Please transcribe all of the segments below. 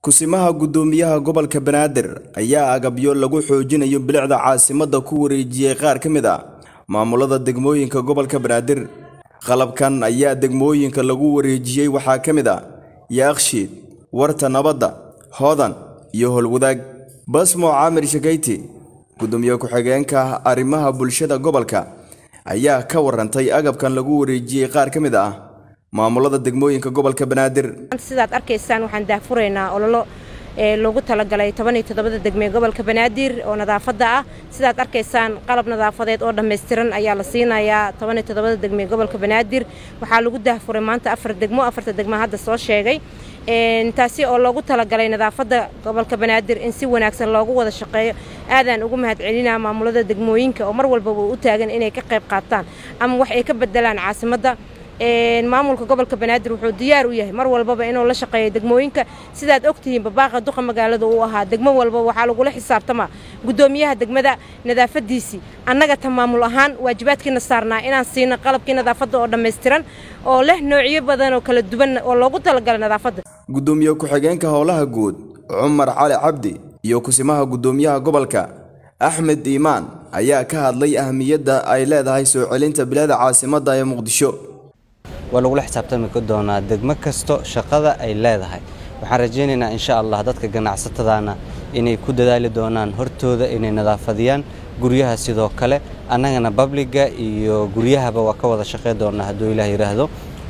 kusimaha guddoomiyaha gobolka banaadir ayaa agabyo lagu xoojinayo bilicda caasimadda ku wareejiyey qaar ka mid a maamulada degmooyinka gobolka banaadir qalabkan ayaa degmooyinka lagu wareejiyey waxaa ka mid a yaakshiid warta nabadda hoodan iyo howlwadaag basmo caamir shakayti guddoomiye ku-xigeenka arrimaha bulshada gobolka ayaa ka warantay agabkan lagu wareejiyey qaar ka mid ah maamulada degmooyinka gobolka banaadir sidaad arkaysaan waxaan daahfuraynaa ololo ee loogu talagalay toban iyo toddobada degmee gobolka banaadir oo nadaafadda ah sidaad arkaysaan qalab nadaafadeed oo dhammaystiran ayaa la siinayaa toban iyo toddobada degmee gobolka banaadir waxaa lagu daahfuray maanta afar degmo afarta degmo hadda soo sheegay taasi oo loogu talagalay nadaafadda gobolka banaadir in si wanaagsan loogu wada shaqeeyo aadaan ugu mahadcelinaa maamulada degmooyinka oo mar walbaba u taagan inay ka qayb qaataan ama wax ay ka bedelaan caasimadda maamulka gobolka banaadir wuxuu diyaar u yahay mar walbaba inuu la shaqeeyo degmooyinka sidaad ogtihiin babaaqa duqa magaalada uu ahaa degmo walba waxaa lagula xisaabtamaa guddoomiyaha degmada nadaafadiisii annaga ta maamul ahaan waajibaadkiina saarnaa inaan siino qalabkii nadaafadda oo dhammaystiran oo leh noocyo badan oo kala duwan oo loogu talagalay nadaafadda guddoomiye ku-xigeenka howlaha guud cumar cali cabdi iyo kusimaha guddoomiyaha gobolka axmed iimaan ayaa ka hadlay ahmiyadda ay leedahay soo celinta bilaada caasimadda ee muqdisho waa lagula xisaabtami doonaa degmo kasto shaqada ay leedahay waxaan rajaynaynaa insha allah dadka ganacsatadaana inay ku dadaali doonaan hortooda inay nadaafadiyaan guryaha sidoo kale annagana babliga iyo guryahaba waa ka wada shaqey doonaa hadduu ilaah yidhaahdo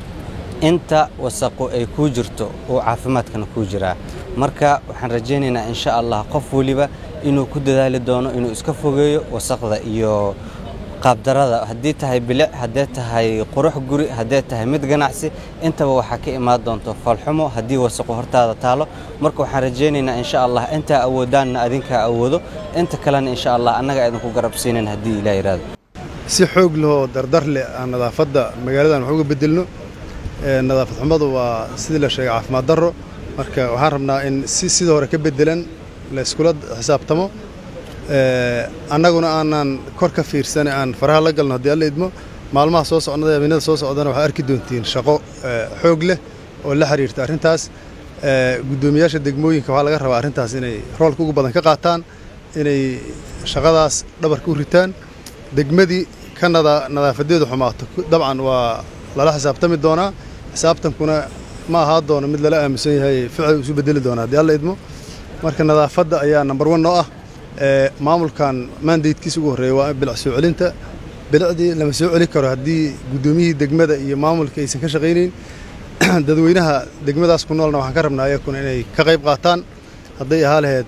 inta wasaqu ay kuu jirto uu caafimaadkana kuu jiraa marka waxaan rajaynaynaa insha allah qof weliba inuu ku dadaali doono inuu iska fogeeyo wasaqda iyo qaabdarada haddii tahay bilic haddee tahay qurux guri haddee tahay mid ganacsi intaba waxaa ka imaan doonto falxumo haddii wasaqu hortaada taalo marka waxaan rajaynaynaa insha allah intaa awoodaanna adinkaa awoodo inta kalena insha allah annaga idinku garabsiinayn haddii ilah yidhaahdo si xoog lehoo dardar leh aan nadaafadda magaaladan wax uga bedelno nadaafad xumadu waa sidii la sheegay caafimaad darro marka waxaan rabnaa in si sidii hore ka bedelan la iskula xisaabtamo annaguna aanaan kor ka fiirsan aan faraha la galno haddii alla idmo maalmaha soo socnada habeenada soo socdana waxaa arki doontiin shaqo xoog leh oo la xiriirta arrintaas guddoomiyaasha degmooyinka waxaa laga rabaa arrintaas inay roolka ugu badan ka qaataan inay shaqadaas dhabarka u ritaan degmadii ka nadaafadeedu xumaato dabcan waa lala xisaabtami doonaa xisaabtankuna ma ahaa doono mid lala aaminsan yahay ficil isu bedeli doona haddii alla idmo marka nadaafadda ayaa nambar wan noo ah maamulkan maandaydkiisa ugu horreeya waa bilic soo celinta bilicdii lama soo celi karo haddii guddoomiyihii degmada iyo maamulka aysan ka shaqaynayn dadweynaha degmadaas ku noolna waxaan ka rabnaa ayakuna inay ka qayb qaataan hadday ahaa lahayd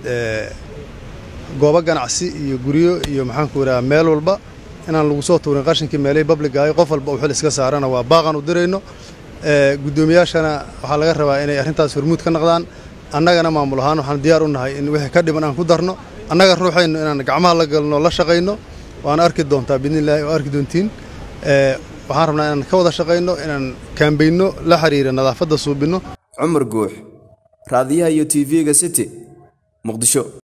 goobo ganacsi iyo guryo iyo maxaanku idhaha meel walba inaan lagu soo tuurin qashinkii meelihii babligahay qof walba uu xil iska saarana waa baaqan u dirayno guddoomiyaashana waxaa laga rabaa inay arrintaas hormuud ka naqdaan annagana maamul ahaan waxaan diyaar u nahay in wixii ka dhiman aan ku darno annaga ruuxayno inaan gacmaha la galno la shaqayno waana arki doontaa biidnillahi oo arki doontiin waxaan rabnaa inaan ka wada shaqayno inaan kaambayno la xiriira nadaafadda suubinno cumar guux raadiyaha iyo tv-ga city muqdisho